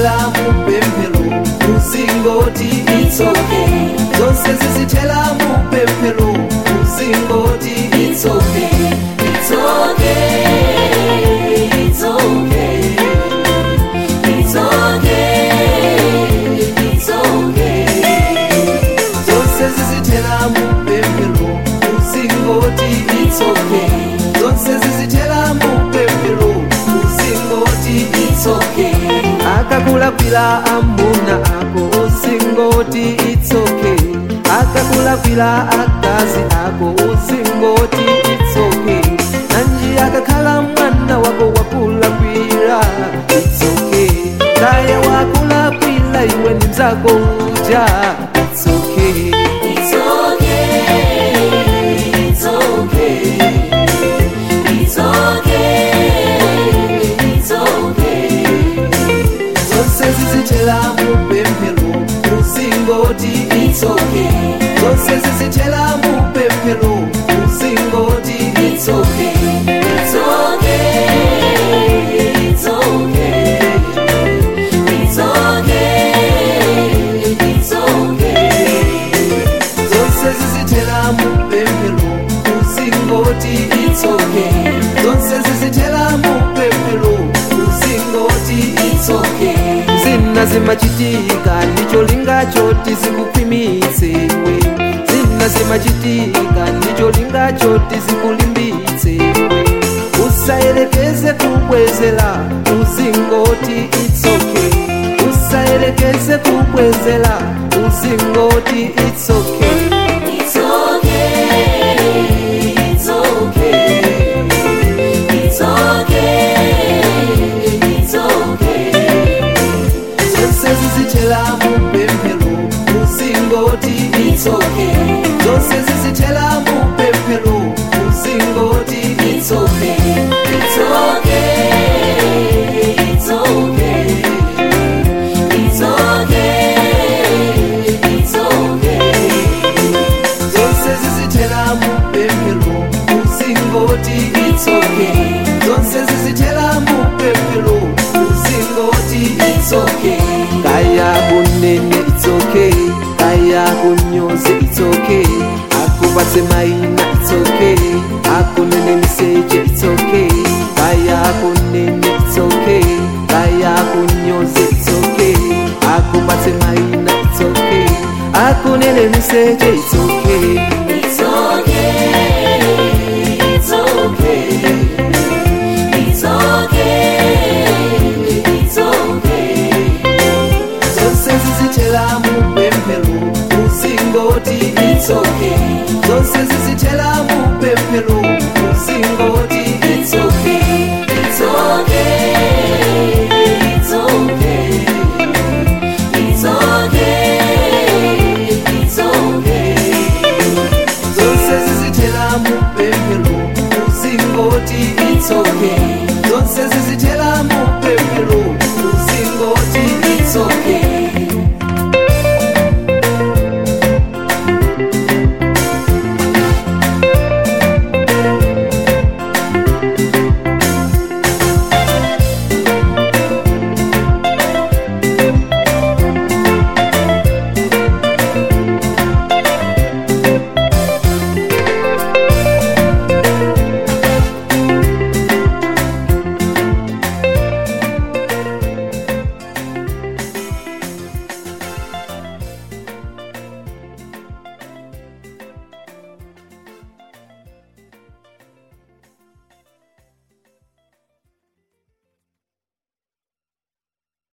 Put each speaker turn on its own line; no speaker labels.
zizithela mupemphero uzingoti it's okay zonse zizithela mupemphero uzingoti it's okay it's okay it's okay it's okay it's okay zonse zizithela mupemphero uzingoti it's okay zonse zizithela mupemphero uzingoti it's okay akakulakwila amuna ako uzingoti it's okay akakulakwila akazi ako uzingoti it's okay nanji akakhala mwana wako wakulakwila it's okay kaya wakulakwila iwe ni mzako uja it's okay
It's okay. It's okay. It's okay. It's okay.
zonse zizithela mupemphero uzingoti it's okay zonse zizithela mupemphero uzingoti it's okay
It's okay. It's okay. It's okay. It's okay.
zonse zizithela mupemphero uzingoti it's okay zonse zizithela mupemphero uzingoti it's okay zina zimachitika ndicho lingacho tizikukhwimitse iwe zina zimachitika ndicho lingacho tizikulimbitse iwe usayerekeze kubwezela uzingoti it's okay usayerekeze kubwezela uzingoti it's okay
It's okay. It's okay. It's okay. It's okay.
zonse zizithela mupemphero uzingoti it's okay zonse zizithela mupemphero uzingoti it's okay
It's okay. It's okay. It's okay. It's okay.
zonse zizithela mupemphero uzingoti it's okay zonse zizithela mupemphero uzingoti it's okay kaya kunene it's okay kaya kunyoze it's okay akubatse maina it's okay akunene miseje it's okay kaya kunene it's okay kaya kunyoze it's okay akubatse maina it's okay akunene miseje it's okay